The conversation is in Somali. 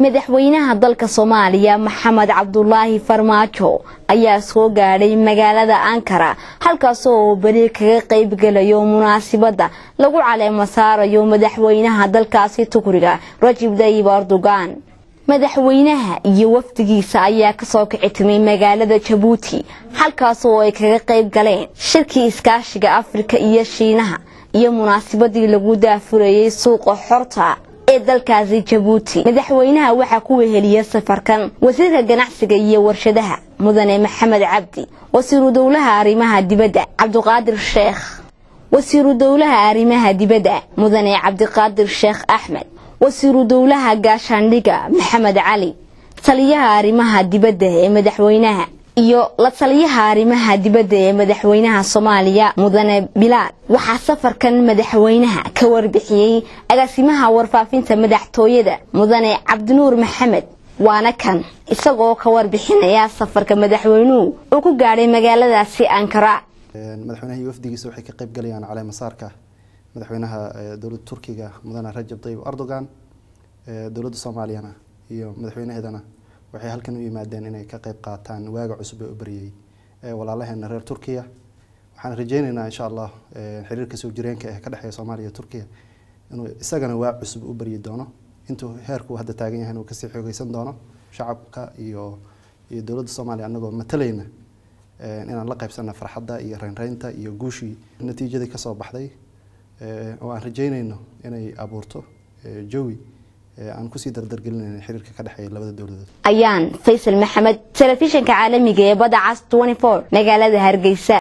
madaxweynaha dalka soomaaliya maxamed cabdulaahi farmaajo ayaa soo gaadhay magaalada ankara halkaasoo uu beri kaga qaybgelayo munaasibadda lagu caleemo saarayo madaxweynaha dalkaasi tukriga rajib dayib erdogan madaxweynaha iyo wafdigiisa ayaa kasoo kici timay magaalada jabuuti halkaasoo ay kaga qayb galeen shirkii iskaashiga afrika iyo shiinaha iyo munaasibadii lagu daafurayay suuqa xorta ee dalkaasi jabuuti madaxweynaha waxaa ku weheliya safarkan wasiirka ganacsiga iyo warshadaha mudane maxamed cabdi wasiiru dowlaha arrimaha dibadda cabdiqaadir sheekh wasiiru dowlaha arrimaha dibadda mudane cabdiqaadir sheekh axmed wasiiru dowlaha gaashaandhiga maxamed cali taliyaha arrimaha dibadda ee madaxweynaha iyo la taliyaha arrimaha dibadda ee madaxweynaha soomaaliya mudane bilaad waxaa safarkan madaxweynaha ka warbixiyey agaasimaha warfaafinta madaxtooyada mudane cabdinuur maxamed waana kan isagoo ka warbixinaya safarka madaxweynuhu uu ku gaadhay magaaladaasi ankara madaxweynaha iyo wafdigiisa waxay ka qayb galayaan caleemasaarka madaxweynaha dowladda turkiga mudane rajab tayyib erdogan dowladda soomaaliyana iyo madaxweynaheedana waxay halkan u yimaadeen inay ka qayb qaataan waaga cusub ee u baryay walaalaheena reer turkiya waxaan rajeyneynaa insha allah xiriirka soo jireenka ee ka dhexeeya soomaaliya iyo turkiya inuu isagana waa cusub u baryi doono intuu heerku hadda taagan yahay inuu kasii xoogeysan doono shacabka iyo iyo dowladda soomaaliya anagoo matalayna inaan la qaybsana farxadda iyo reynreynta iyo guushii natiijadii kasoo baxday oo aan rajeyneyno inay abuurto jawi aan kusii dardargelinayna xiriirka ka dhexeeya labada dowladood ayaan faysal maxamed telefishinka caalamiga ee badda cas magaalada hargeysa